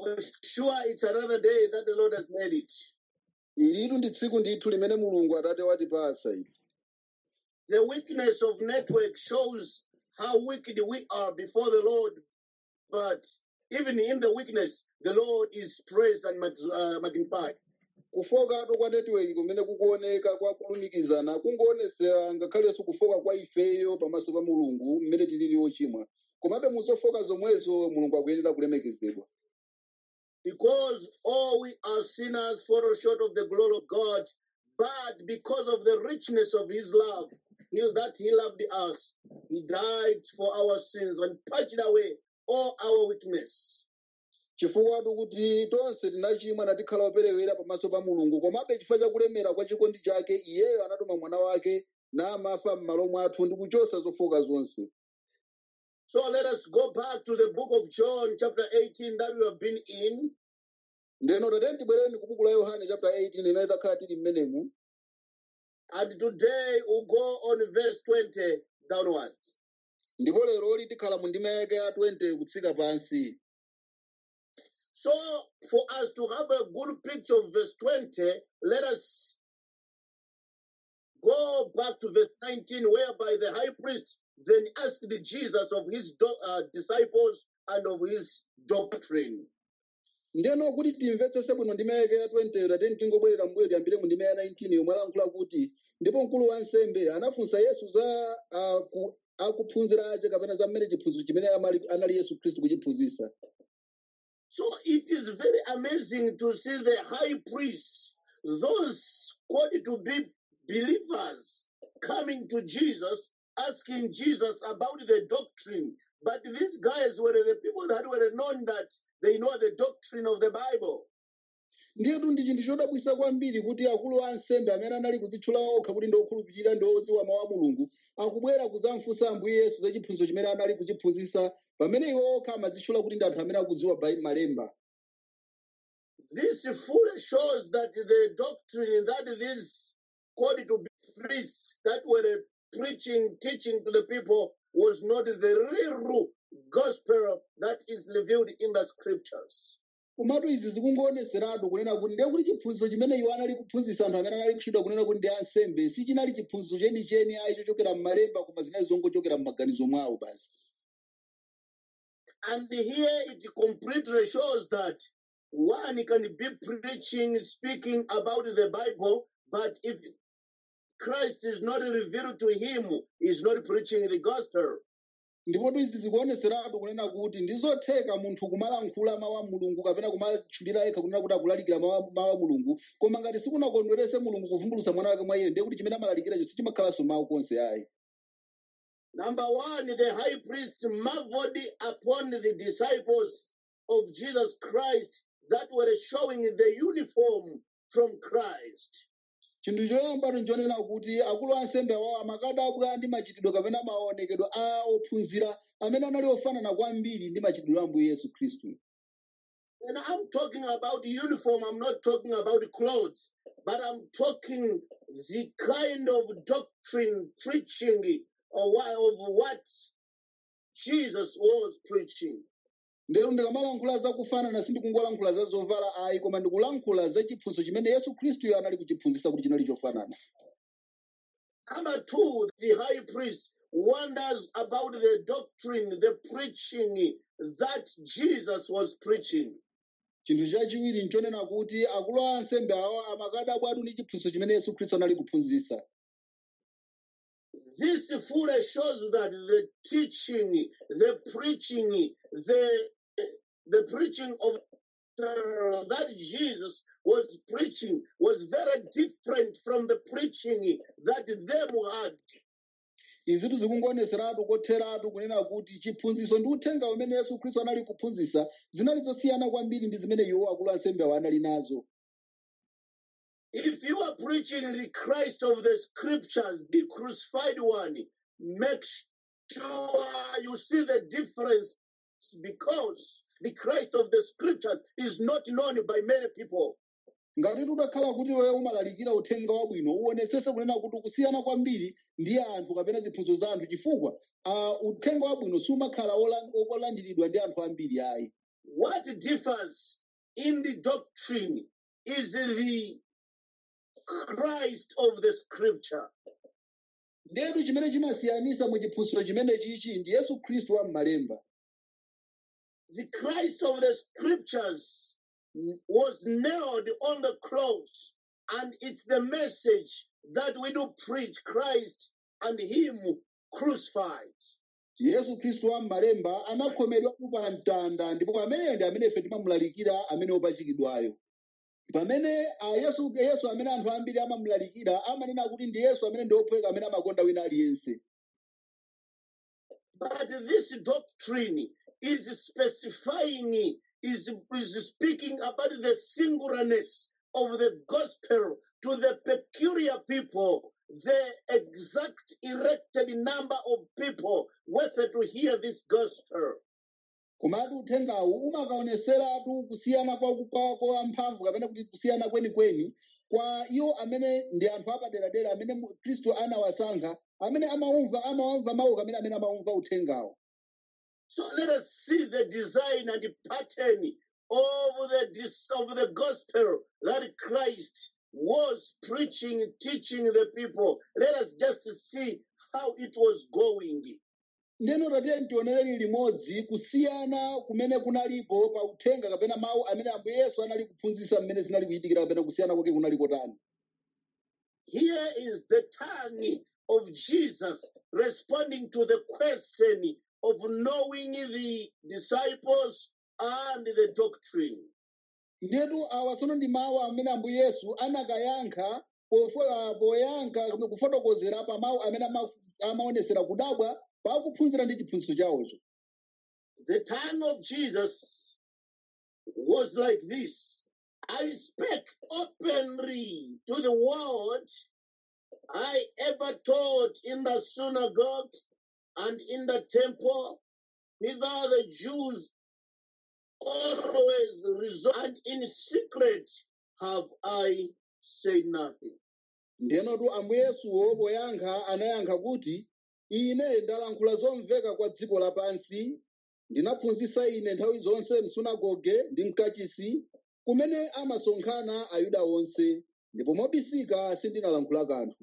For sure, it's another day that the Lord has made it. ilitu ndi tsiku ndithu limene mulungu atate watipasa ili The weakness of network shows how wicked we are before the Lord, but even in the weakness, the Lord is praised and mag- uh, magnified. kufokatu kwa netiweki kumene kukuoneka kwa kulumikizana kungoonetsera ngakhalenso kufoka kwa ifeyo pamaso pa mulungu mmene tilili ochimwa komabe muzofoka zomwezo mulungu akuyenera kulemekezedwa Because all we are sinners fall short of the glory of God, but because of the richness of his love, he, that he loved us, he died for our sins and purged away all our weakness. chifukwatu kuti tonse tinachimwa natikhala operewera pamaso pa mulungu komabe chifukwa cha kulemera kwa chikondi chake iyeyo anatuma mwana wake namafa m'malo mwathu ndi kuchosa zofoka zonse So let us go back to the book of John, chapter 18, that we have been in. ndeno tateni tibwereni ku buku la yohane chapter 18 imene takhala tili mmenemu And today we'll go on verse 20 downwards. ndipo lero tikhala mu ndima yake ya 20 kutsika pansi So, for us to have a good picture of verse 20, let us go back to verse 19, whereby the high priest then asked Jesus of his do- uh, disciples and of his doctrine. ndeno kuti timvetsese bwino ndima yake ya 20 tateni tingobwerera mbuyo tiyambire mu ndima ya 19 yomwe alankhula kuti ndipo mkulu wa nsembe anafunsa yesu za uh, ku, akuphunzira ace kapena za mmene chiphunziro chimene amali- anali yesu khristu kuchiphunzitsa So it is very amazing to see the high priests, those called to be believers, coming to Jesus, asking Jesus about the doctrine. But these guys were the people that were known that they know the doctrine of the Bible. ndiyetu ndi chinthu chodabwisa kwambiri kuti akulu a nsembe amene anali kudzitchula okha kuti ndi okhulupirira ndi odziwa mawu a mulungu akubwera kudzafunsa ambuye yesu za chiphunziro chimene anali kuchiphunzitsa pamene iwo okha amadzitchula kuti ndi anthu amene akudziwa Bai- malemba This fully shows that the doctrine that these called to be priests that were preaching, teaching to the people was not the real gospel that is revealed in the scriptures. komatu izi zikungoonetseratu kunena kuti ndiye kuti chiphunzitso chimene iwo anali kuphunzitsa anthu amene anali kutchedwa kunena kuti ndi ansembe sichinali chiphunzitso chenicheni ayi chochokera m'malemba koma zinali zongochokera m'maganizo mwawo basi And here it completely shows that one can be preaching, speaking about the Bible, but if Christ is not revealed to him, he's not preaching the gospel. ndipotu izi zikuonetseratu kunena kuti ndizotheka munthu kumalankhula mawu a mulungu kapena kumatchulira yekha kunena kuti akulalikira mawu a- mawu a mulungu koma ngati sikunakondwerese mulungu kuvumbulutsa mwana wake mwa iye ndiye kuti chimene amalalikiracho sichimakhalanso mawu konse ayi Number one, the high priest marveled upon the disciples of Jesus Christ that were showing the uniform from Christ. chinthu choyambatu nchonena kuti akulu a ansembe awawo amakadabwa ndi machitidwe kapena maonekedwe a ophunzira amene anali ofanana kwambiri ndi machitidwe a ambuye yesu khristu And I'm talking about uniform, I'm not talking about clothes, but I'm talking the kind of doctrine preaching or wha- of what Jesus was preaching. ndero ndikamalankhula za kufanana sindikungolankhula za zovala ayi koma ndikulankhula za chiphunzitso chimene yesu khristuyo anali kuchiphunzitsa kuti chinali chofanana Number two, the high priest wonders about the doctrine, the preaching that Jesus was preaching. chinthu chachiwiri nchonena kuti akulu a ansembe awo amakadabwatu ndi chiphunzitso chimene yesu khristu anali kuphunzitsa This fully shows that the teaching, the preaching, the the preaching of uh, that Jesus was preaching was very different from the preaching that them had. izitu zikungoonetseratu kotheratu kunena kuti chiphunzitso ndi uthenga umene yesu khristu anali kuphunzitsa zinali zosiyana kwambiri ndi zimene iwo akulu a ansembe awo anali nazo If you are preaching the Christ of the scriptures, the crucified one, make sure you see the difference because the Christ of the scriptures is not known by many people. ngati tutakhala kuti wewe umalalikira uthenga wabwino uonetsese kunena kuti kusiyana kwambiri ndi anthu kapena ziphunzitso za anthu chifukwa uh, uthenga wabwino sumakhala ola- olandiridwa ndi anthu ambiri ayi what differs in the doctrine is the Christ of the scripture. ndetu chimene chimasiyanisa mu chiphunzitso chimene chichi ndi yesu khristu wa m'malemba The Christ of the scriptures was nailed on the cross, and it's the message that we do preach Christ and Him crucified. yesu khristu wa m'malemba anakhomedwatu pa mtanda ndipo pameneyo ndi amene ife timamulalikira amene opachikidwayo pamene a yesu yesu amene anthu ambiri amamulalikira amanena kuti ndi yesu amene ndi ophweka amene amakonda wina aliyense But this doctrine is specifying, is, is speaking about the singularness of the gospel to the peculiar people, the exact erected number of people worthy to hear this gospel. komatu uthengawu umakaoneseratu kusiyana kwa kwa kwa mphamvu kapena kuti kusiyana kwenikweni kwa iwo amene ndi anthu apaderadera amene mu- khristu anawasankha amene amawumva amawamva mawu kamene amene amawumva uthengawo So let us see the design and the pattern of the, dis- of the gospel that Christ was preaching, teaching the people. Let us just see how it was going. ndeno tatiye tionereni limodzi kusiyana kumene kunalipo pa uthenga kapena mawu amene ambuye yesu anali kuphunzitsa mmene zinali kuchitikira kapena kusiyana kwake kunali kotani Here is the tongue of Jesus responding to the question of knowing the disciples and the doctrine. ndetu awa tsono ndi mawu amene ambuye yesu anakayankha pofo- ah, poyankha kapena kufotokozera pa mawu amene ama- amaonesera kudabwa pa kuphunzira ndi chiphunzitso chawocho The tongue of Jesus was like this I spake openly to the world I ever taught in the synagogue and in the temple, whither the Jews always resort, and in secret have I said nothing. ndenotu ambuye yesuwo poyankha anayankha kuti ine ndalankhula zomveka kwa dziko lapansi ndinaphunzitsa ine nthawi zonse msunagoge ndi mkachisi kumene amasonkhana ayuda onse ndipo mobisika sindinalankhula kanthu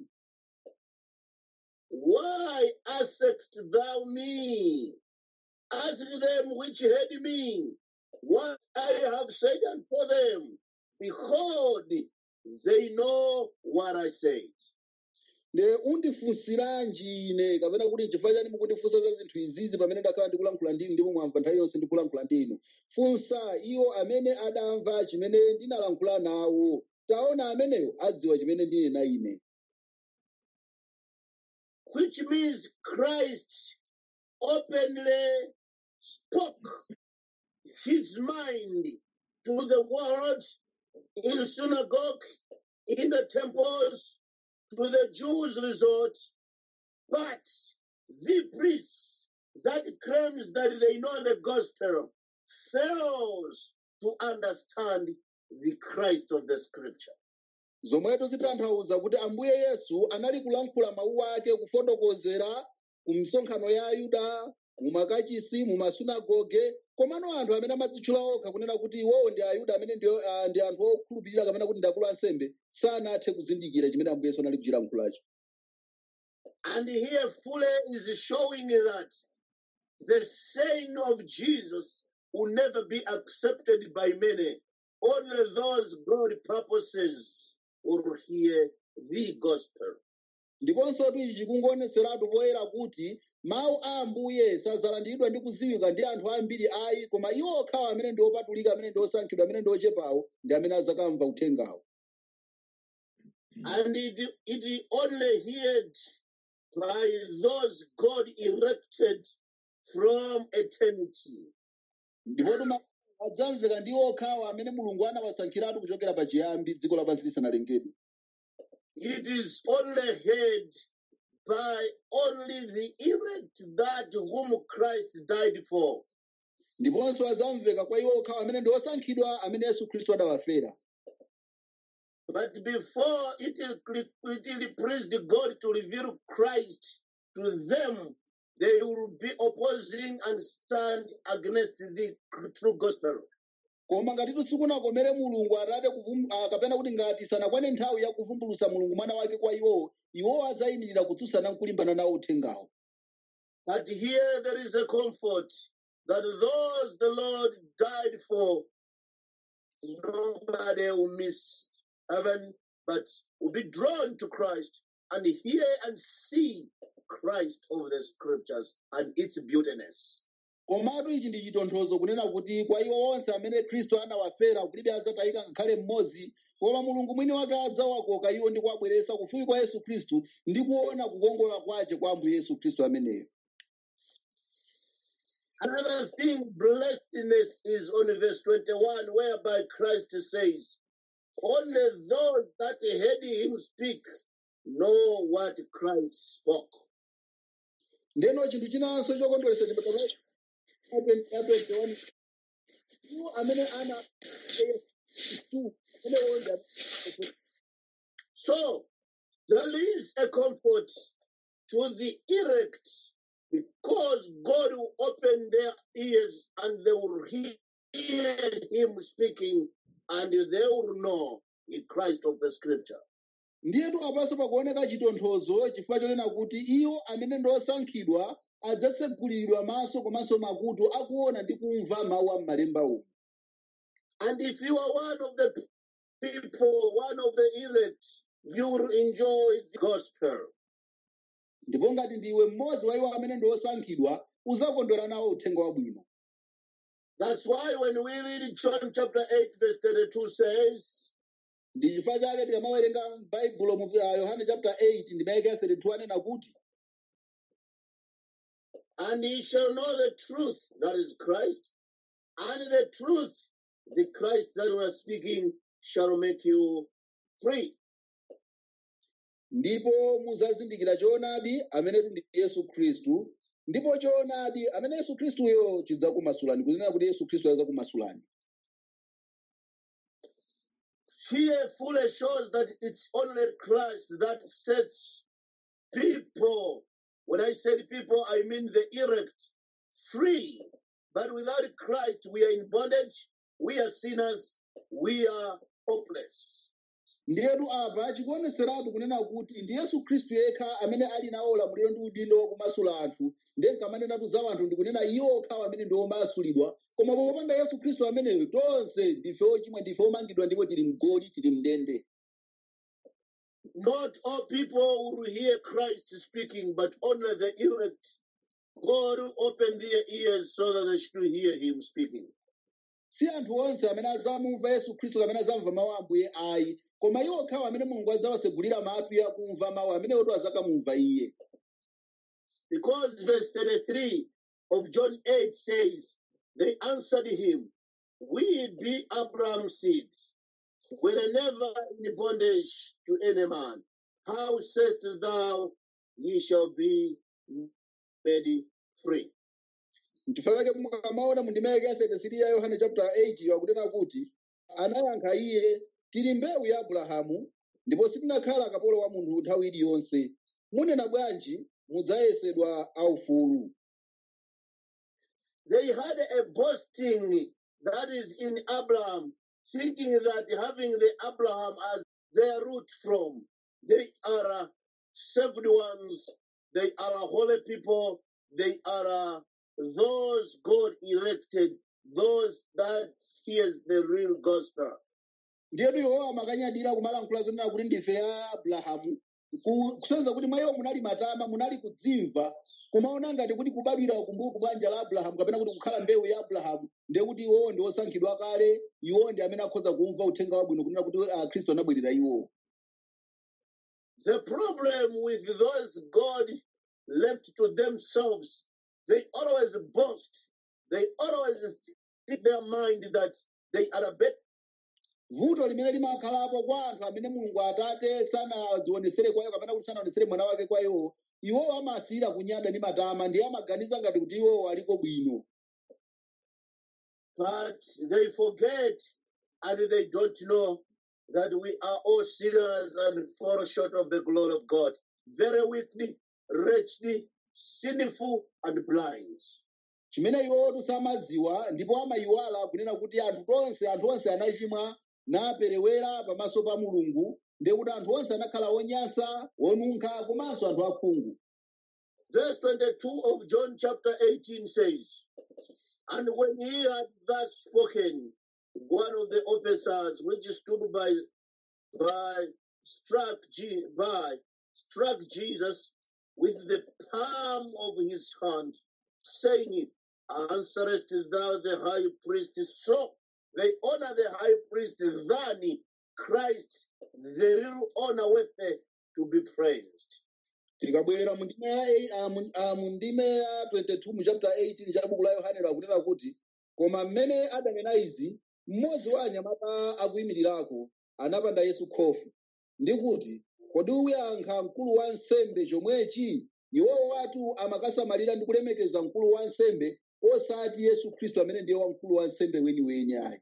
Why askest thou me? Ask them which heard me, what I have said unto them. Behold, they know what I said. nde undifunsiranji ine kapena kuti chifukwa chani mukundifunsa za zinthu izizi pamene ndakhala ndikulankhula ndinu ndipo mwamva nthawi yonse ndikulankhula ndinu funsa iwo amene adamva chimene ndinalankhula nawo taona ameneyo adziwa chimene ndinena ine Which means Christ openly spoke his mind to the world in synagogue, in the temples, to the Jews' resort, but the priests that claims that they know the gospel fails to understand the Christ of the scripture. zomweto zitanthauza kuti ambuye yesu anali kulankhula mawu ake kufotokozera ku misonkhano ya ayuda mumakachisi mumasunagoge komano anthu amene amadzitchula okha kunena kuti iwowo ndi ayuda amene ndi, uh, ndi anthu okhulupirira kapena kuti ndi akulu ansembe sanathe kuzindikira chimene ambuye yesu anali kuchilankhulacho And here fully is showing that the saying of Jesus will never be accepted by many. Only those God purposes will hear the gospel. ndiponso ichi chikungoneseratu poyera kuti mawu a ambuye sazalandiridwa ndi kuziwika ndi anthu ambiri ayi koma iwo okhawo amene ndi opatulika amene ndi osankhidwa amene ndi ochepawo ndi amene azakamva uthengawo And it, it only heard by those God erected from eternity. ndipotu mawu adzamveka ndi okhawo amene mulungu anawasankhiratu kuchokera pachiyambi dziko lapansi lisanalengedwe It is only heard by only the elect that whom Christ died for. ndiponso adzamveka kwa iwo okhawo amene ndi osankhidwa amene yesu khristu adawafera But before it, is, it pleased God to reveal Christ to them, they will be opposing and stand against the true gospel. koma ngati sikunakomere mulungu atate kuvum- ah, kapena kuti ngati sanakwane nthawi ya kuvumbulutsa mulungu mwana wake kwa iwowo iwowo adzayimirira kutsutsana nkulimbana nawo uthengawo But here there is a comfort that those the Lord died for, nobody will miss heaven, but will be drawn to Christ and hear and see Christ over the scriptures and its beautiness. komatu ichi ndi chitonthozo kunena kuti kwa iwo onse amene khristu anawafera kulibe adzatayika ngakhale mmodzi koma mulungu mwini wake adzawakoka iwo ndi kuwabweretsa kufupi kwa yesu khristu ndi kuona kukongola kwace kwa ambuye yesu khristu ameneyo Another thing, blessedness is on verse 21, whereby Christ says, Only those that heard him speak know what Christ spoke. ndeno chinthu chinanso chokondweretsa chipatala iwo amene ana Yesu, amene onse So there is a comfort to the elect because God will open their ears and they will hear him speaking and they will know the Christ of the scripture. ndiyetu apanso pakuoneka chitonthozo chifukwa chonena kuti iwo amene ndi osankhidwa adzatseguliridwa maso komanso makutu akuona ndi kumva mawu a m'malemba umu And if you are one of the people, one of the elect, you will enjoy the gospel. ndipo ngati ndiwe mmodzi wa iwo amene ndi osankhidwa uzakondwera nawo uthenga wabwino That's why when we read John chapter 8, verse 32 says, ndi chifukwa chake tikamawerenga baibulo mu ah, yohane chapter 8 ndi maeka 32 anena kuti And ye shall know the truth, that is Christ, and the truth, the Christ that we are speaking, shall make you free. ndipo muzazindikira choonadi amenetu ndi yesu khristu ndipo choonadi amene yesu khristuyo chidzakumasulani kunena kuti yesu khristu adzakumasulani Here fully shows that it's only Christ that sets people, when I said people, I mean the elect, free. But without Christ, we are in bondage, we are sinners, we are hopeless. ndiyetu apa chikuoneseratu kunena kuti ndi yesu khristu yekha amene ali nawo ulamuliro ndi udindo wakumasula anthu ndiye nkamanenatu za anthu ndikunena iwo okhawo amene ndi omasulidwa koma popanda yesu khristu ameneyo tonse ndife ochimwa ndife omangidwa ndipo tili mgoli tili mndende Not all people will hear Christ speaking, but only the elect. God will open their ears so that they should hear him speaking. si anthu onse amene adzamumva yesu khristu amene adzamva mawu a ambuye ayi koma iwo okhawo amene mulungu adzawasegulira matu akumva mawu amenewotu adzakamumva iye Because verse 33 of John 8 says, They answered him, We be Abraham's seeds. We are never in bondage to any man. How sayest thou, ye shall be made free? n'chifukwa chake mukamaona mu ndima yake ya 33 ya yohane chapter 8 yakunena kuti anayankha iye tili mbewu ya abrahamu ndipo sitinakhala akapolo wa munthu nthawi iliyonse munena bwanji mudzayesedwa aufulu They had a boasting that is in Abraham, thinking that having the Abraham as their root from, they are uh, saved ones, they are a holy people, they are uh, those God elected, those that hears the real gospel. ndiyetu iwowa amakanyadira kumalankhula zonena kuti ndife ya abrahamu Ku- kusonyeza kuti mwa iwo munali matama munali kudzimva kumaona ngati kuti kubadwira kumbuyo ku banja la abrahamu kapena kuti kukhala mbewu ya abrahamu ndiye kuti iwowo ndi osankhidwa kale iwowo ndi amene akhoza kumva uthenga wabwino kunena kuti ah, khristu anabwerera iwowo The problem with those God left to themselves, they always boast, they always think their mind that they are better vuto limene limakhalapo kwa anthu amene mulungu atate sanazionesere kwa iwo kapena kuti sanaonesere mwana wake kwa iwo iwowo amasiyira kunyada ndi matama ndiye amaganiza ngati kuti iwowo aliko bwino but they forget and they don't know that we are all sinners and fall short of the glory of God. Very weakly, wretchedly, sinful and blind. chimene iwotu samadziwa ndipo amayiwala kunena kuti anthu tonse anthu onse anachimwa naperewera pamaso pa mulungu ndiye kuti anthu onse anakhala onyansa onunkha komanso anthu akhungu Verse 22 of John chapter 18 says, And when he had thus spoken, one of the officers which stood by, by struck Je- by struck Jesus with the palm of his hand, saying, Answerest thou the high priest? So they honor the high priest than Christ, the real honor worthy to be praised. tikabwera mu ndime ya ei- ah, mu- ah, mu ndime ya 22 mu chapter 18 cha buku la yohane akunena kuti koma mmene adanena izi mmodzi wa anyamata akuyimirirako anapanda yesu khofu ndi kuti kodi uyankha mkulu wa nsembe chomwechi iwowo watu amakasamalira ndi kulemekeza mkulu wa nsembe osati yesu khristu amene ndiye wamkulu wa nsembe weniweni ayi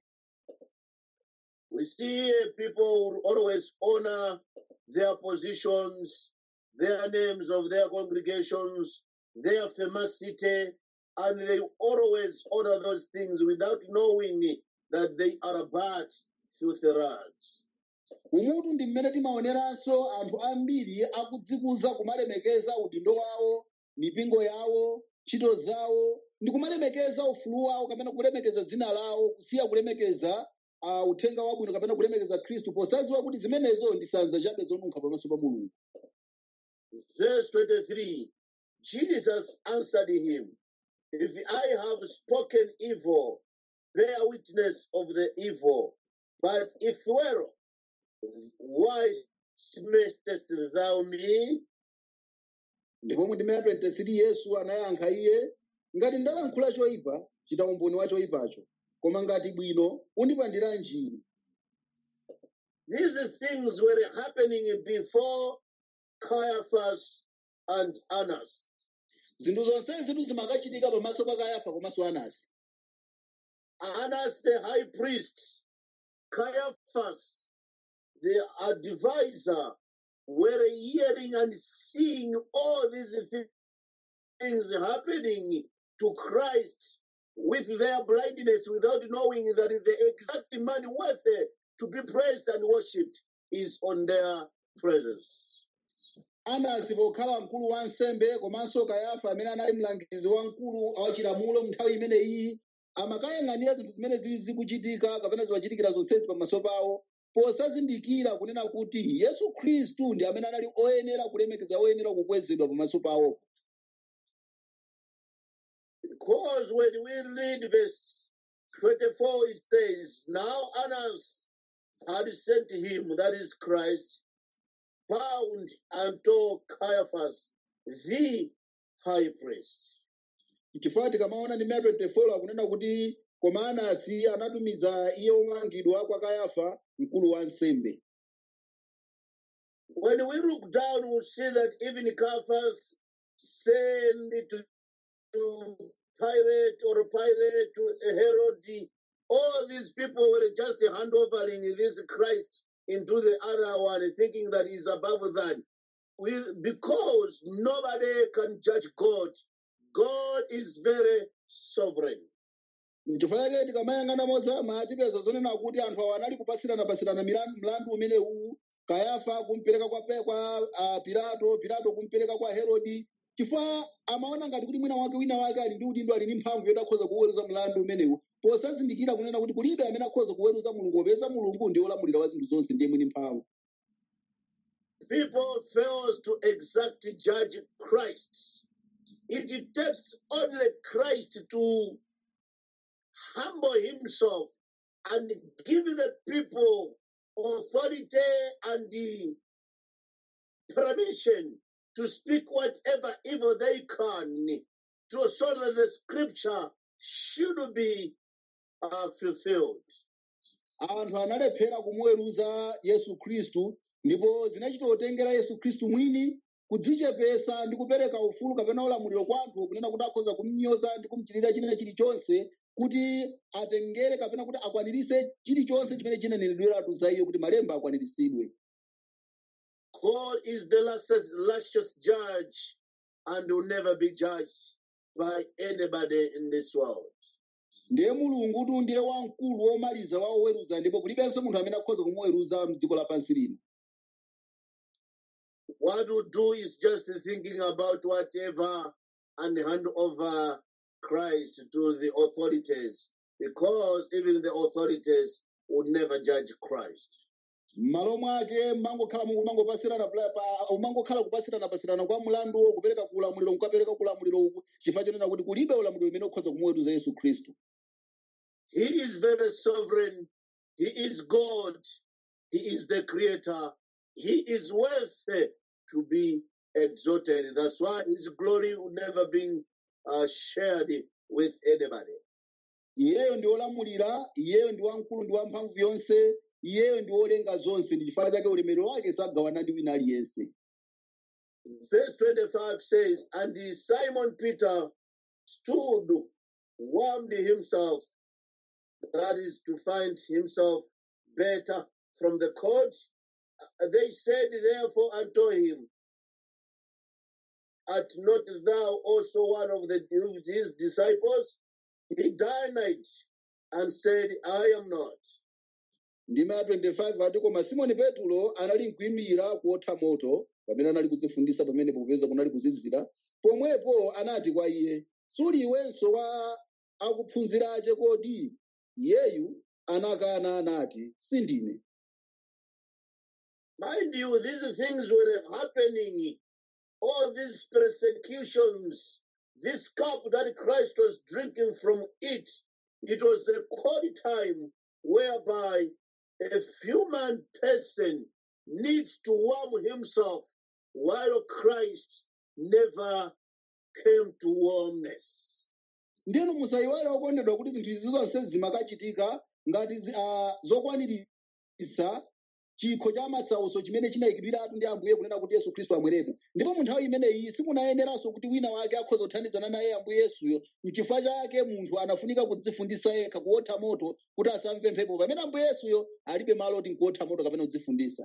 We see uh, people who always honor their positions, their names of their congregations, their famosity, and they always honor those things without knowing that they are but filthy rags. umutu ndi mmene timaoneranso anthu ambiri akudzikuza kumalemekeza udindo wawo mipingo yawo ntchito zawo ndi kumalemekeza ufulu wawo kapena kulemekeza dzina lawo kusiya kulemekeza uh, uthenga wabwino kapena kulemekeza khristu posadziwa kuti zimenezo ndi sanza chabe zonunkha pamaso pa mulungu Verse 23 Jesus answered him, If I have spoken evil, bear witness of the evil. But if well, why smitest thou me? ndipo mu ndime ya 23 yesu anayankha iye ngati ndalankhula choyipa chita umboni wa choyipacho koma ngati bwino undipandira njiri These things were happening before Caiaphas and Annas. zinthu zonsezi zitu zimakachitika pamaso pa kayafa komanso anasi Annas, the high priest, Caiaphas, the advisor, were hearing and seeing all these thi- things happening to Christ with their blindness without knowing that the exact man worthy to be praised and worshipped is on their presence. anasi pokhala mkulu wa nsembe komanso kayafa amene anali mlangizi wamkulu wachilamulo nthawi imeneyi amakayang'anira zinthu zimene zili zikuchitika kapena zimachitikira zonsezi pamaso pawo posazindikira kunena kuti yesu khristu ndi amene anali oyenera kulemekeza oyenera kukwezedwa pamaso pawo Because when we read verse 24, it says, Now Annas had sent him, that is Christ, bound unto Caiaphas, the high priest. chifukwa tikamaona ndi 24 akunena kuti koma anasi anatumiza iye omangidwa kwa kayafa mkulu wa nsembe When we look down, we see that even Caiaphas sent to, to Pilate or Pilate to Herod. All these people were just handovering this Christ into the other one, thinking that he's above them. We, because nobody can judge God. God is very sovereign. chifukwa chake tikamayang'ana mozama tipeza zonena kuti anthu awa anali kupasiranapasirana milan- mlandu umene uwu kayafa kumpereka kwa, pe- kwa uh, pilato pilato kumpereka kwa herodi chifukwa amaona ngati kuti mwina wake wina wake ali ndi udindo ali ndi mphamvu yoti akhoza kuweruza mlandu umenewu posazindikira kunena kuti kulibe amene akhoza kuweruza mulungu popeza mulungu ndiye olamulira wa zinthu zonse ndiye mwini mphamvu People fails to exactly judge Christ. It takes only Christ to humble himself and give the people authority and the permission to speak whatever evil they can to so that the scripture should be uh, fulfilled. anthu analephera kumuweruza yesu khristu ndipo zinachitotengera yesu khristu mwini kudzichepesa ndi kupereka ufulu kapena ulamuliro kwa anthu kunena kuti akhoza kumnyoza ndi kumuchitira china chilichonse kuti atengere kapena kuti akwanirise chilichonse chimene chinanenedweratu za iye kuti malemba akwaniritsidwe God is the luscious, luscious judge and will never be judged by anybody in this world. ndiye mulungutu ndiye wamkulu womaliza wa oweruza ndipo kulibenso munthu amene akhoza kumuweruza mdziko lapansi lino What we do is just thinking about whatever and hand over Christ to the authorities, because even the authorities would never judge Christ. m'malo mwake mangokhala mangopasirana umangokhala kupasirana pasirana kwa mlandu kupereka kulamuliro kukapereka kulamuliro uku chifukwa chonena kuti kulibe ulamuliro umene ukhoza kumuweruza yesu khristu He is very sovereign. He is God. He is the creator. He is worthy to be exalted. That's why his glory will never be uh, shared with anybody. iyeyo ndi wolamulira iyeyo ndi wamkulu ndi wamphamvu yonse iyeyo ndi wolenga zonse ndi chifukwa chake ulemerero wake sagawana ndi wina aliyense Verse 25 says, And Simon Peter stood, warmed himself, that is to find himself better from the court. They said therefore unto him, Art not thou also one of the of his disciples? He denied and said, I am not. ndima ya 25 ati koma simoni petulo anali mkuyimira kuotha moto pamene anali kudzifundisa pamene popeza kunali kuzizira pomwepo anati kwa iye suli iwenso wa akuphunzirache kodi iyeyu anakana anati sindine Mind you, these things were happening. All these persecutions, this cup that Christ was drinking from it, it was a cold time whereby a human person needs to warm himself while Christ never came to warmness. ndinu musayiwale okondedwa kuti zinthu izi zonse zimakachitika ngati zi- ah, zokwaniritsa chikho cha masautso chimene chinayikidwiratu ndi ambuye kunena kuti yesu khristu amwerepo ndipo mu nthawi imeneyi simunayeneranso kuti wina wake akhoza kuthandizana naye ambuye yesuyo mchifukwa chake munthu anafunika kudzifundisa yekha kuotha moto kuti asamve mphepo pamene ambuye yesuyo alibe malo oti nkuotha moto kapena kudzifundisa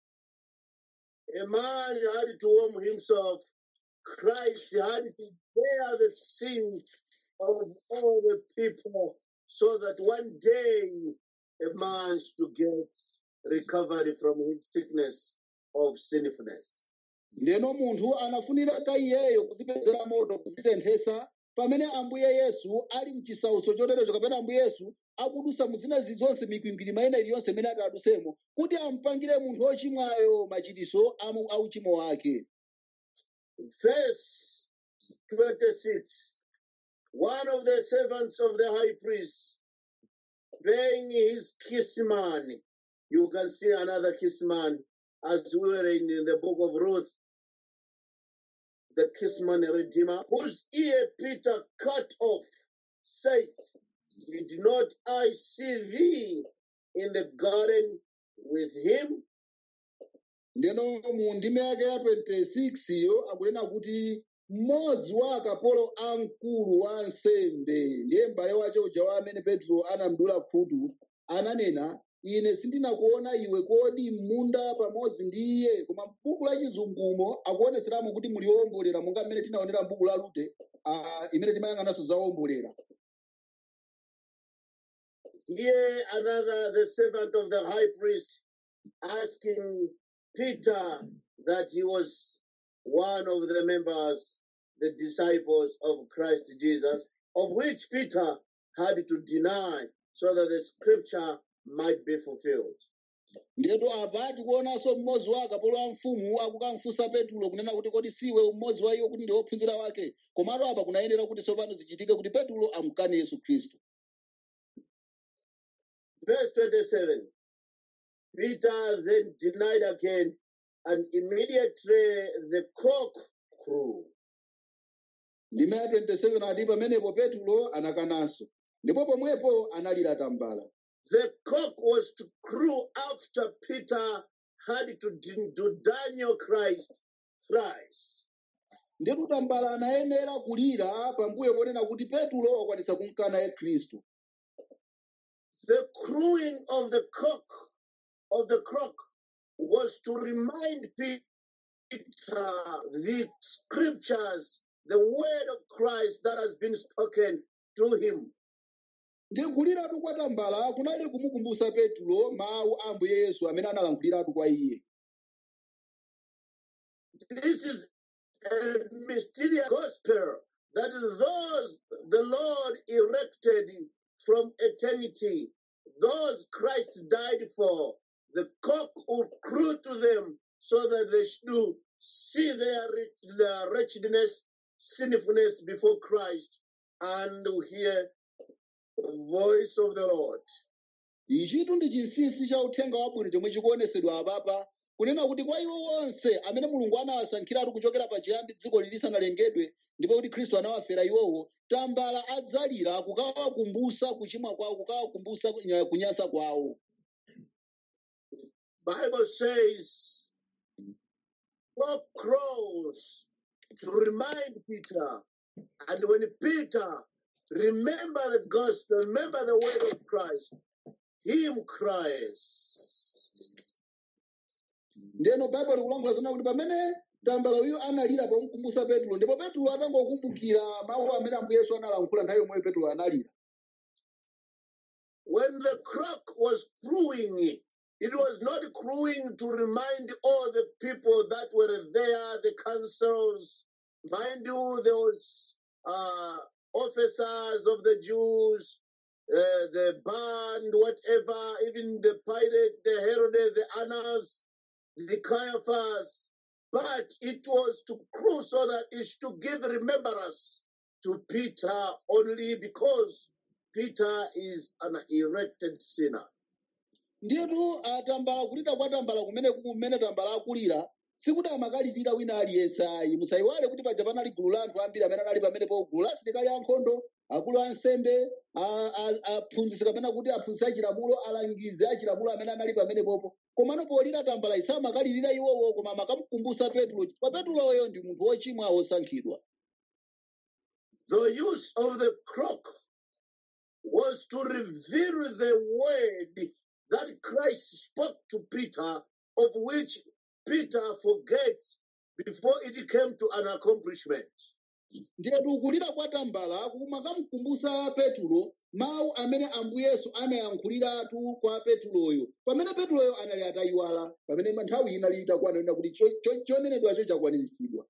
A man had to warm himself. Christ had to bear the sins of all the people so that one day a man should get recovery from his sickness of sinfulness. ndeno munthu anafunika iyeyo kuzipezera moto kuzitenthesa pamene ambuye yesu ali mchisautso choterecho kapena ambuye yesu akudusa mu zinazi zonse mikwingwiri mayina iliyonse imene ati adusemo kuti ampangire munthu wochimwayo machitiso amu- a uchimo wake Verse 26 One of the servants of the high priest, being his kinsman, you can see another kinsman as we were in, in the book of Ruth, the kinsman redeemer, whose ear Peter cut off, saith, Did not I see thee in the garden with him? ndeno mu ndime yake ya 26 yo akunena kuti mmodzi wa akapolo amkulu wa ansembe ndiye m'bale wace uja wa amene petro anamdula khutu ananena ine sindinakuona iwe kodi m'munda pamodzi ndi iye koma m'buku la chizungumo akuonetseramo kuti muli owombolera monga mmene tinaonera m'buku la rute ah, imene timayang'ananso za owombolera Here another, the servant of the high priest, asking Peter that he was one of the members, the disciples of Christ Jesus, of which Peter had to deny so that the scripture might be fulfilled. ndetu apa tikuonanso mmodzi wa akapolo a mfumu akukamfunsa petulo kunena kuti kodi siwe mmodzi wa iwo kuti ndi wophunzira wake komatu apa kunayenera kuti tsopano zichitike kuti petulo amukane yesu khristu Verse 27 Peter then denied again, and immediately the cock crew. ndime ya 27 ati pamenepo petulo anakananso ndipo pomwepo analira tambala The cock was to crew after Peter had to, de- to Daniel Christ thrice. ndetu tambala anayenera kulira pambuyo ponena kuti petulo wakwanisa kumkana ye khristu The crowing of the cock of the cock was to remind Peter the scriptures, the word of Christ that has been spoken to him. ndi kuliratu kwa tambala kunali kumukumbutsa petulo mawu a ambuye yesu amene analankhuliratu kwa iye This is a mysterious gospel that those the Lord erected from eternity, those Christ died for, the cock will crew to them so that they should see their, wretch- their wretchedness, sinfulness before Christ, and to hear the voice of the Lord. ichitu ndi chinsinsi cha uthenga wabwino chomwe chikuonesedwa apapa kunena kuti kwa iwo onse amene mulungu anawasankhiratu kuchokera pachiyambi dziko lisanalengedwe ndipo kuti khristu anawafera iwowo tambala adzalira kukawakumbutsa kuchimwa kwawo kukawakumbutsa kunya- kunyansa kwawo Bible says, cock crows to remind Peter. And when Peter remember the gospel, remember the word of Christ, him cries. ndeno baibulo likulankhula zona kuti pamene tambala uyo analira pamukumbutsa petulo ndipo petulo atangokumbukira mawu amene ambuye yesu analankhula nthawi yomweyo petulo analira When the cock was crowing, it was not crowing to remind all the people that were there, the councils. Mind you, there was uh, officers of the Jews, uh, the band, whatever, even the Pilate, the Herod, the Annas, the Caiaphas. But it was to crow so that it's to give remembrance to Peter only because Peter is an erected sinner. ndiyetu atambala kulira kwa tambala kumene kumene tambala akulira sikuti amakalirira wina aliyense ayi musayiwale kuti paja panali gulu la anthu ambiri amene anali pamenepo gulu la asilikali ankhondo akulu ansembe a- a- aphunzitsi kapena kuti aphunzitsi achilamulo alangizi achilamulo amene anali pamenepopo komano polira tambala isa amakalirira iwowo koma amakamukumbutsa petulo chifukwa petuloyo ndi munthu wochimwa wosankhidwa The use of the crook was to reveal the word that Christ spoke to Peter, of which Peter forgets before it came to an accomplishment. ndiyetu kulira kwa tambala kumakamukumbutsa petulo mawu amene ambuye yesu anayankhuliratu kwa petuloyo pamene petuloyo anali atayiwala pamene nthawi inali itakwana ina kuti cho- cho- chonenedwacho chakwaniritsidwa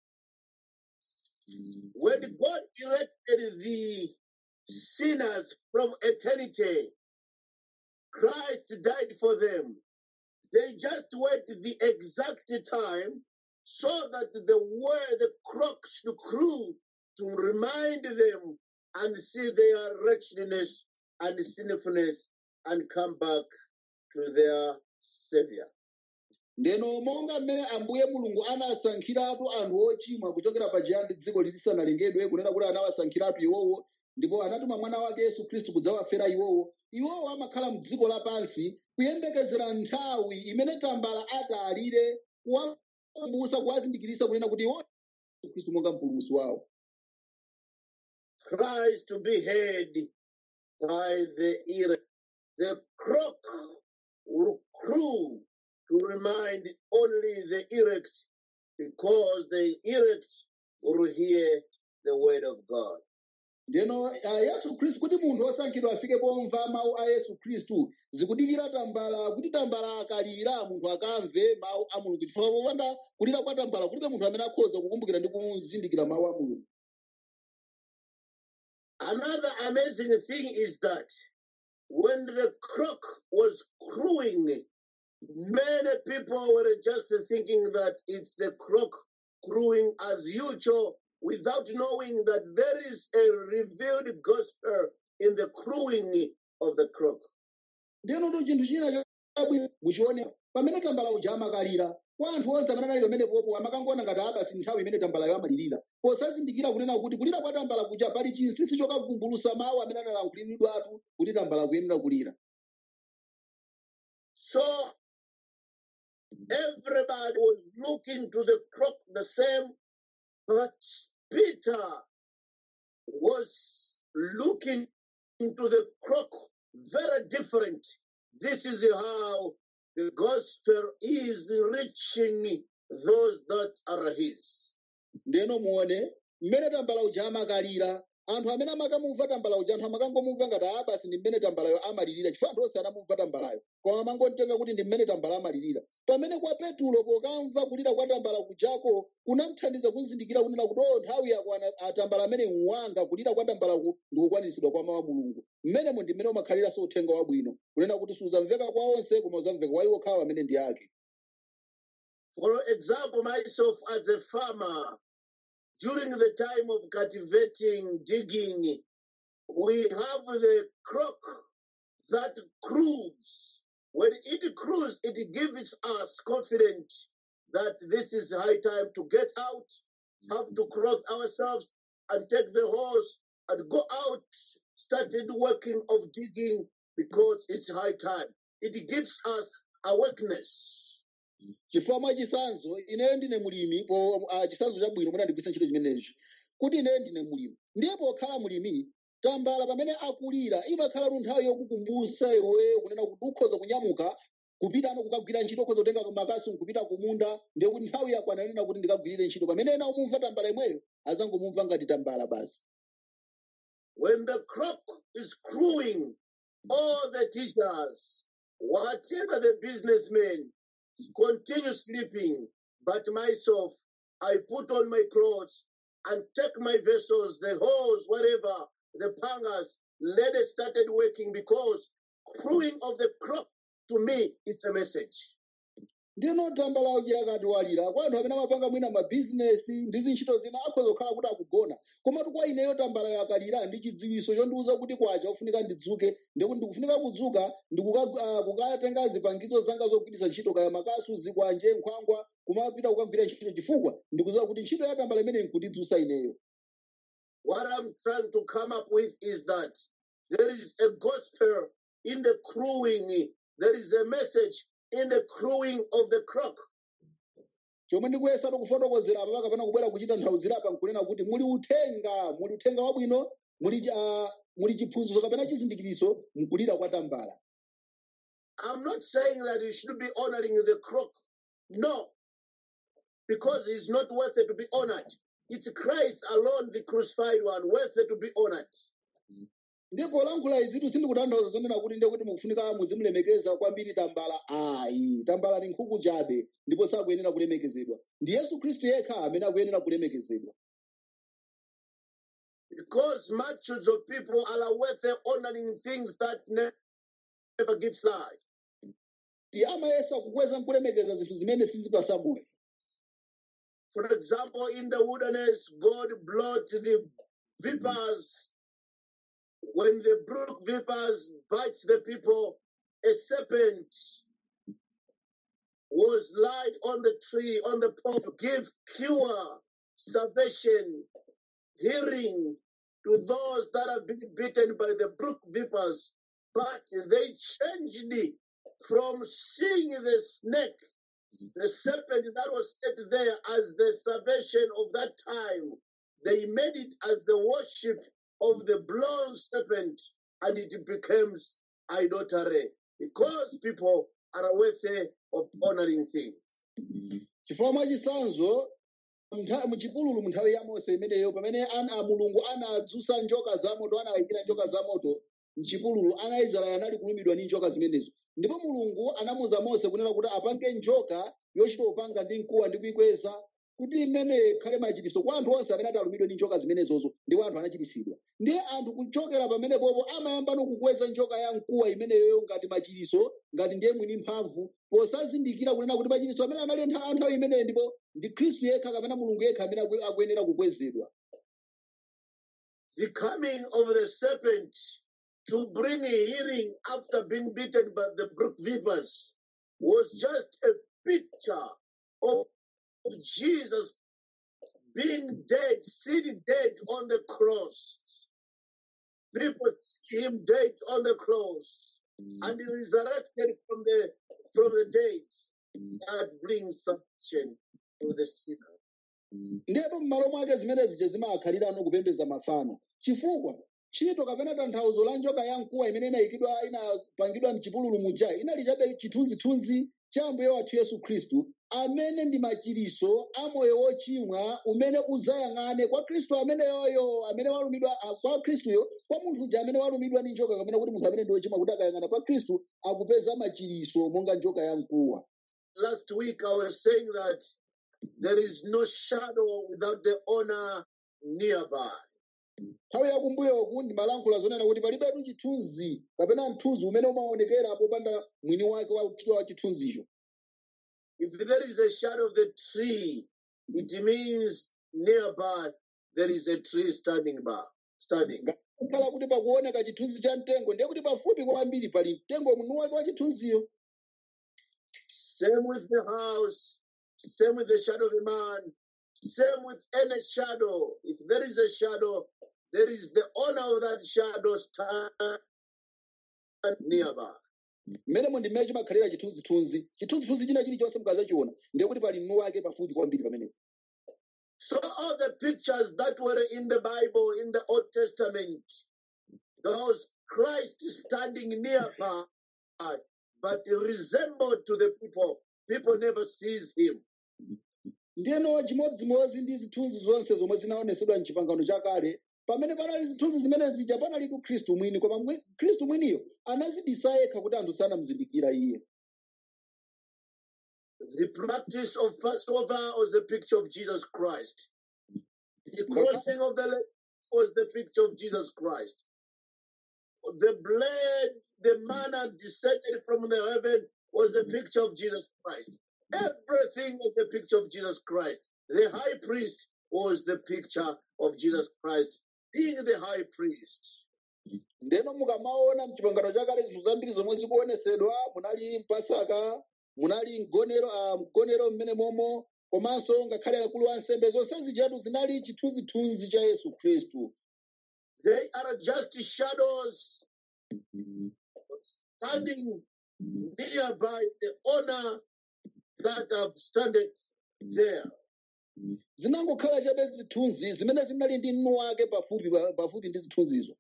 When God elected the sinners from eternity, Christ died for them. They just wait the exact time so that the word, the clock should crew to remind them and see their wretchedness and sinfulness and come back to their Savior. ndeno monga mmene ambuye mulungu anasankhiratu anthu ochimwa kuchokera pachiyambi dziko lisanalengedwe kunena kuti anawasankhiratu iwowo ndipo anatuma mwana wake yesu khristu kudzawafera iwowo iwowo amakhala mdziko lapansi kuyembekezera nthawi imene tambala atalire kuwakumbutsa kuwazindikirisa kunena kuti iwo yesu khristu monga mpulumutsi wawo Christ to be heard by the ear. The clock will crew to remind only the elect because the elect will hear the word of God. ndeno uh, yesu khristu kuti munthu wosankhidwa afike pomva mawu a yesu khristu zikudikira tambala kuti tambala akalira munthu akamve mawu a mulungu chifukwa popanda kulira kwa tambala kulibe munthu amene akhoza kukumbukira ndi kuzindikira mawu a mulungu Another amazing thing is that when the clock was crowing, many people were just thinking that it's the clock crowing as usual without knowing that there is a revealed gospel in the crowing of the clock. ndeno to chinthu china chabwino muchione pamene tambala uja amakalira kwa anthu onse amene anali pamenepopo amakangoona ngati abasi nthawi imene tambalayo amalirira posazindikira kunena kuti kulira kwa tambala kuja pali chinsinsi chokavumbulusa mawu amene analankhulidwatu kuti tambala kuyenera kulira So everybody was looking to the clock the same, but Peter was looking into the clock very different. This is how the gospel is reaching those that are his. ndeno muone mmene tambala uja amakalira anthu amene amakamumva tambala uja anthu amakangomumva ngati a basi ndi mmene tambalayo amalirira chifukwa anthu onse anamumva tambalayo koma amangotenga kuti ndi mmene tambala amalirira pamene kwa petulo pokamva kulira kwa tambala kujako kunamthandiza kuzindikira kunena kuti o nthawi yakwana atambala amene wanga kulira kwa tambalaku ndikukwaniritsidwa kwa mawu a mulungu mmenemo ndi mmene umakhaliranso uthenga wabwino kunena kuti suzamveka kwa onse koma uzamveka kwa iwo okhawo amene ndi ake For example, myself as a farmer, during the time of cultivating, digging, we have the crock that crews. When it crews, it gives us confidence that this is high time to get out, have to clothe ourselves and take the hose and go out, started working of digging because it's high time. It gives us awakeness. chifukwa mwa chisanzo ineyo ndine mulimi po uh, chisanzo chabwino mwina ndigwisa ntchito chimenechi kuti ineyo ndine mulimi ndiye pokhala mulimi tambala pamene akulira imakhala tu nthawi yokukumbutsa iwe kunena kuti ukhoza kunyamuka kupita ano kukagwira ntchito ukhoza kutenga makasi kupita kumunda ndiye kuti nthawi yakwana nena kuti ndikagwirire ntchito pamene ena umumva tambala imweyo azangomumva ngati tambala basi When the crop is crewing, all the teachers, whatever the businessmen, continue sleeping. But myself, I put on my clothes and take my vessels, the hose, whatever, the pangas, let it started working because crewing of the crop to me is a message. ndino tambala uja akati walira kwa anthu amene amapanga mwina mabhizinesi ndi zintchito zina akhoza kukhala kuti akugona komatu kwa ineyo tambalayo akalira ndi chidziwiso chondiwuza kuti kwacha ufunika ndidzuke ndikuti ndikufunika kudzuka ndikuka- ah, kukatenga zipangizo zanga zogwiritsa ntchito kaya makasu zikwanje nkhwangwa kumapita kukagwira ntchito chifukwa ndikuziwa kuti ntchito ya tambala imene nkundidzusa ineyo What I'm trying to come up with is that there is a gospel in the crewing, there is a message in the crewing of the crock. chomwe ndikuyesa kufotokozera apa kapena kubwera kuchita nthauzira apa nkunena kuti muli uthenga muli uthenga wabwino muli chi- ah, muli chiphunzitso kapena chizindikiriso mkulira kwa tambala I'm not saying that you should be honoring the crook. No, because he's not worthy to be honored. It's Christ alone, the crucified one, worthy to be honored. ndipo lankhula izitu sindikutanthauza zonena kuti ndiye kuti mukufunika muzimulemekeza kwambiri tambala ayi tambala ni nkhuku chabe ndipo sakuyenera kulemekezedwa ndi yesu khristu yekha amene akuyenera kulemekezedwa Because multitudes of people are worthy honoring things that ne- never gives life. ndi amayesa kukweza nkulemekeza zinthu zimene sizipasa moyo For example, in the wilderness, God brought the vipers. When the brook vipers bite the people, a serpent was laid on the tree, on the pole, to give cure, salvation, healing to those that have been bitten by the brook vipers. But they changed it from seeing the snake the serpent that was set there as the salvation of that time, they made it as the worship of the bronze serpent, and it becomes idolatry because people are worthy of honoring things. chifukwa mwa chisanzo mntha- muchipululu mu nthawi ya mose imeneyo pamene ana a mulungu anadzutsa njoka zamoto anayikira njoka zamoto mchipululu ana aisraeli anali kulumidwa ndi njoka zimenezo ndipo mulungu anamuza mose kunena kuti apange njoka yochita upanga ndi mkuwa ndi kuyikweza kuti imene ikhale machitiso kwa anthu onse amene atalumidwa ndi njoka zimenezozo ndipo anthu anachiritsidwa ndiye anthu kuchokera pamenepopo amayamba kukweza njoka ya mkuwa imeneyoyo ngati machitiso ngati ndiye mwini mphamvu posazindikira kunena kuti machitiso amene anali ntha- nthawi imeneyo ndipo ndi khristu yekha kapena mulungu yekha amene akue- akuyenera kukwezedwa The coming of the serpent to bring healing after being bitten by the brook vipers was just a picture of Jesus being dead, sitting dead on the cross. People see him dead on the cross and he resurrected from the from the dead. That brings salvation to the sinner. ndipo m'malo mwake zimene zija zimakhalira ano kupembedza mafano chifukwa ntchito kapena tanthauzo la njoka ya mkuwa imene inayikidwa inapangidwa mchipululu muja inali chabe chithunzithunzi cha ambuye wathu yesu khristu amene ndi machiriso a moyo wochimwa umene uzayang'ane kwa khristu ameneyoyo amene walumidwa ah, kwa khristuyo kwa munthu uja amene walumidwa ndi njoka kapena kuti munthu amene ndi wochimwa kuti akayang'ana kwa khristu akupeza machiriso monga njoka ya mkuwa Last week I was saying that there is no shadow without the owner nearby. nthawi yakumbuyoku ndimalankhula zonena kuti palibetu chithunzi kapena mthunzi umene umaonekera popanda mwini wake wa wa chithunzicho If there is a shadow of the tree, it means nearby there is a tree standing by, standing. kukhala kuti pakuoneka chithunzi cha mtengo ndiye kuti pafupi kwambiri pali mtengo mwini wake wa chithunziyo Same with the house, same with the shadow of a man, same with any shadow. If there is a shadow, there is the owner of that shadow stand nearby. mmene ndimene chimakhalira chithunzithunzi chithunzithunzi china chilichonse mukazachiona ndiye kuti pali mwini wake pafupi kwambiri pamenepo So all the pictures that were in the Bible, in the Old Testament, those Christ standing nearby, but resembled to the people. People never sees him. ndiyeno chimodzimodzi ndi zithunzi zonse zomwe zinaonesedwa mchipangano chakale pamene panali zithunzi zimene zija panalitu khristu mwini koma mwi- khristu mwiniyo anazibisa yekha kuti anthu sanamuzindikira iye The practice of Passover was a picture of Jesus Christ. The crossing of the leg was the picture of Jesus Christ. The blood, the manna descended from the heaven was the picture of Jesus Christ. Everything was the picture of Jesus Christ. The high priest was the picture of Jesus Christ, being the high priest. ndeno mukamaona mchipangano chakale zinthu zambiri zomwe zikuonesedwa munali mpasaka munali mgonero ah, mgonero mmene momo komanso ngakhale akulu wa nsembe zonse zijatu zinali chithunzithunzi cha yesu khristu They are just shadows standing nearby the honor that have standeth there. zinangokhala chabe zithunzi zimene zinali ndi mnu wake pafupi pafupi ndi zithunzizo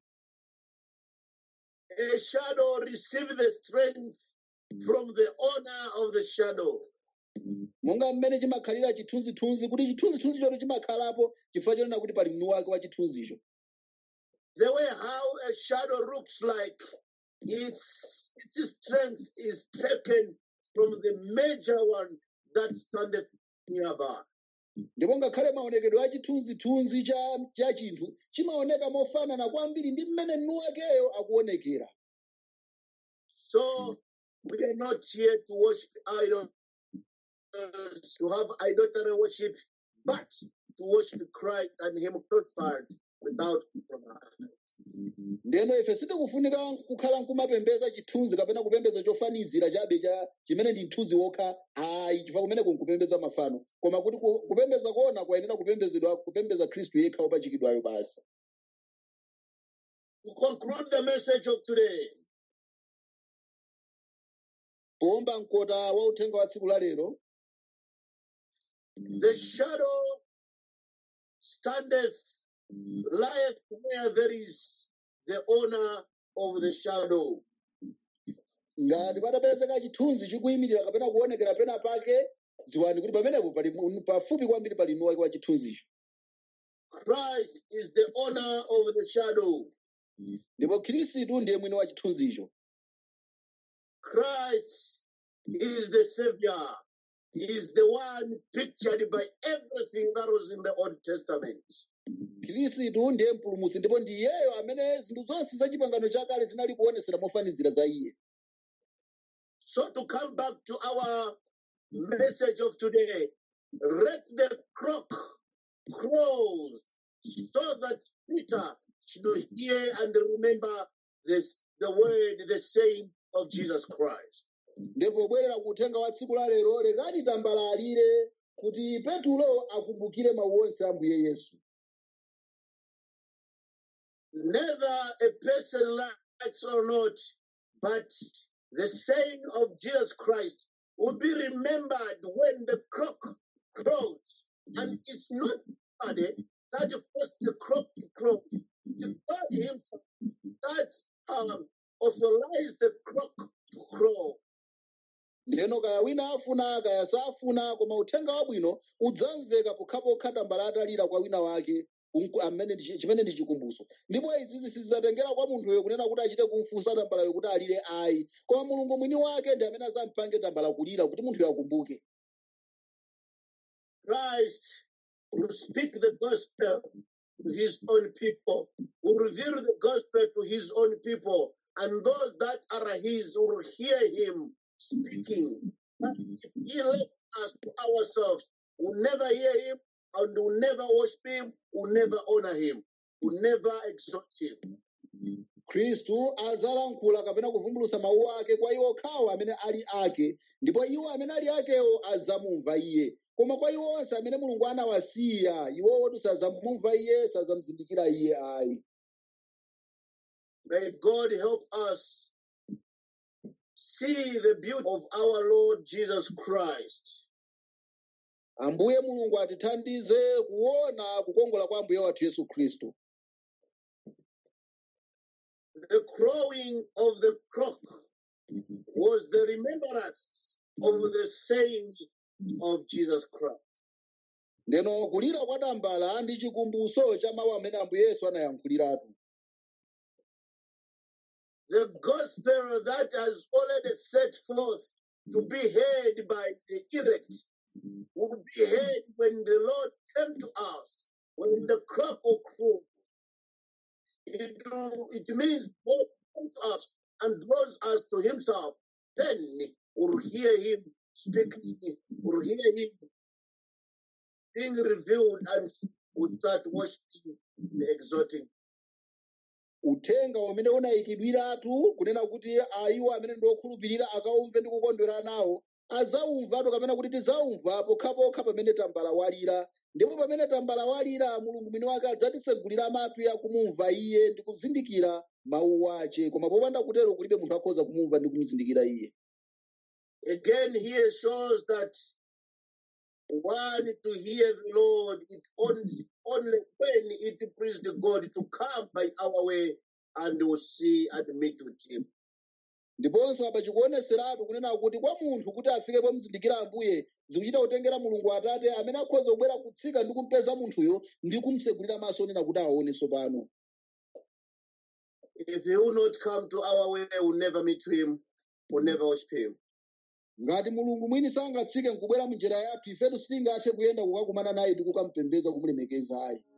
A shadow receive the strength from the owner of the shadow. monga mmene chimakhalira chithunzithunzi kuti chithunzithunzi choto chimakhalapo chifukwa chonena kuti pali mnu wake wa chithunzicho The way how a shadow looks like, its its strength is taken from the major one that standeth nearby. ndipo ngakhale maonekedwe a chithunzithunzi cha, cha chinthu chimaoneka mofanana kwambiri ndi mmene mnu wakeyo akuonekera So we are not here to worship idols, to have idolatry worship, but to worship Christ and Him crucified without compromise. ndeno ife sitikufunika kukhala nkumapembeza chithunzi kapena kupembeza chofanizira chabe cha chimene ndi mthunzi wokha ayi chifukwa kumeneko nkupembeza mafano koma kuti ku- kupembeza kuona kwayenera kupembezedwa kupembeza khristu yekha wopachikidwayo basi To conclude the message of today, kuomba mkota wa uthenga wa tsiku la lero the shadow standeth, lieth where there is the owner of the shadow. ngati patapezeka chithunzi chikuyimirira kapena kuonekera pena pake ziwani kuti pamenepo pali mu- pafupi kwambiri pali mnu wake wa chithunzicho Christ is the owner of the shadow. ndipo khristu ndiye mwini wa chithunzicho Christ is the Savior. He is the one pictured by everything that was in the Old Testament. khristu ndiye mpulumutsi ndipo ndi iyeyo amene zinthu zonse za chipangano chakale zinali kuonesera mofanizira za iye So, to come back to our message of today, let the clock close so that Peter should hear and remember this, the word, the saying of Jesus Christ. ndipo pobwerera ku uthenga wa tsiku la lero lekani tambalalire kuti petulo akumbukire mawu onse a mbuye yesu Neither a person likes or not, but the saying of Jesus Christ will be remembered when the clock crows. And it's not somebody that forced the clock to crow. It's God Himself that um, authorized the clock to crow. ndeno kaya wina afuna kaya safuna koma uthenga wabwino udzamveka pokhapokha tambala atalira kwa wina wake unku- amene ndi- chimene ndi chikumbuso ndipo izizi sizidzatengera kwa munthuyo kunena kuti achite kumfunsa tambalayo kuti alire ayi koma mulungu mwini wake ndi amene azampange tambala kulira kuti munthuyo akumbuke Christ will speak the gospel to his own people, will reveal the gospel to his own people, and those that are his will hear him speaking. But if he left us to ourselves, we'll never hear him and we'll never worship him, we'll never honor him, we'll never exalt him. khristu adzalankhula kapena kuvumbulutsa mawu ake kwa iwo okhawo amene ali ake ndipo iwo amene ali akewo adzamumva iye koma kwa iwo onse amene mulungu anawasiya iwowo sadzamumva iye sadzamuzindikira iye ayi May God help us see the beauty of our Lord Jesus Christ. ambuye mulungu atithandize kuona kukongola kwa ambuye wathu yesu khristu The crowing of the cock was the remembrance of the saying of Jesus Christ. ndeno kulira kwa tambala ndi chikumbuso cha mawu amene ambuye yesu anayankhuliratu The gospel that has already set forth to be heard by the elect will be heard when the Lord came to us, when the cock will crow. It, will- it means God comes to us and draws us to Himself. Then we'll hear Him speaking, we'll hear Him being revealed, and we'll start worshiping and exalting. uthenga umene unayikidwiratu kunena kuti ayiwo amene ndi okhulupirira akaumve ndi kukondwera nawo adzaumvatu kapena kuti tidzaumva pokhapokha pamene tambala walira ndipo pamene tambala walira mulungu mwini wake adzatitsegulira matu ya kumumva iye ndi kuzindikira mawu ace koma popanda kutero kulibe munthu akhoza kumumva ndi kumuzindikira iye Again, here shows that one to hear the Lord, it only, only when it pleased God to come by our way and we'll see and meet with Him. ndiponso apa chikuoneseratu kunena kuti kwa munthu kuti afike pomuzindikira ambuye zikuchita kutengera mulungu atate amene akhoza kubwera kutsika ndi kumpeza munthuyo ndi kumsegulira maso onena kuti aoneso pano If He will not come to our way, we'll never meet Him, we'll never worship Him. ngati mulungu mwini sangatsike nkubwera munjira yathu ifetu sitingathe kuyenda kukakumana naye ndi kukamupembedza kumulemekeza ayi